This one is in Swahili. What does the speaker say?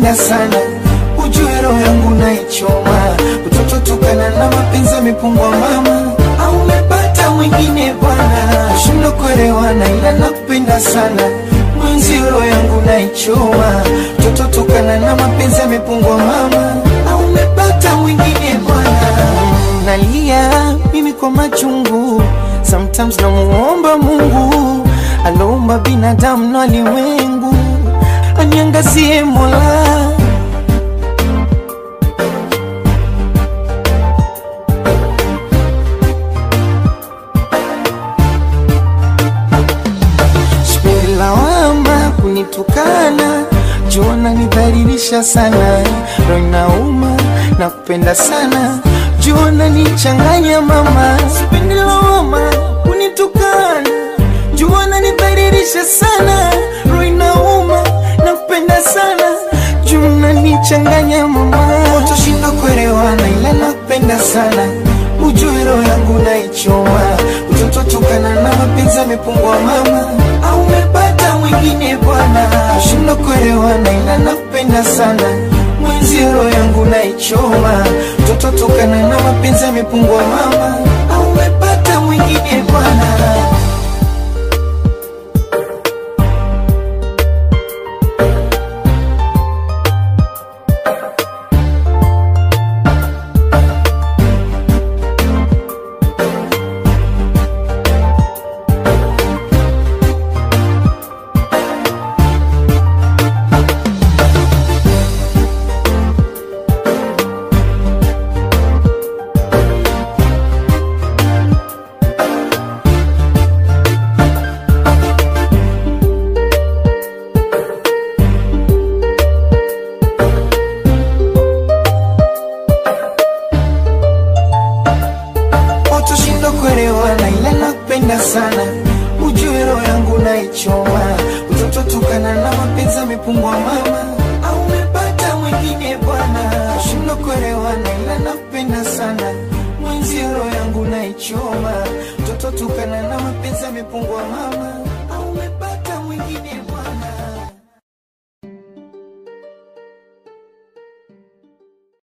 nakupenda sana ujue roho yangu naichoma utoto tukana na mapenzi yamepungwa mama au umepata mwingine bwana shindo kuelewana ila nakupenda sana mwenzi roho yangu naichoma utoto tukana na mapenzi yamepungwa mama au umepata mwingine bwana nalia mimi kwa machungu sometimes namuomba mungu aloumba binadamu na ulimwengu aniangazie mola Sipendi lawama kunitukana juona nidhalilisha sana roho inauma na kupenda sana juona nichanganya mama Sipendi lawama kunitukana juona nidhalilisha sana roho inauma na kupenda sana juona nichanganya mama utoshinda kuelewana ila nakupenda sana ujue roho yangu naichoma utoto tukana na mapenzi yamepungwa mama au umepata mwingine bwana shindo kuelewana ila nakupenda sana mwenzi roho yangu naichoma utoto tukana na mapenzi yamepungwa mama au umepata mwingine bwana utoshinda kuelewana ila nakupenda sana ujue roho yangu naichoma utoto tukana na mapenzi yamepungwa mama au umepata mwingine bwana shindo kuelewana ila nakupenda sana mwenzi roho yangu naichoma utoto tukana na mapenzi yamepungwa mama au umepata mwingine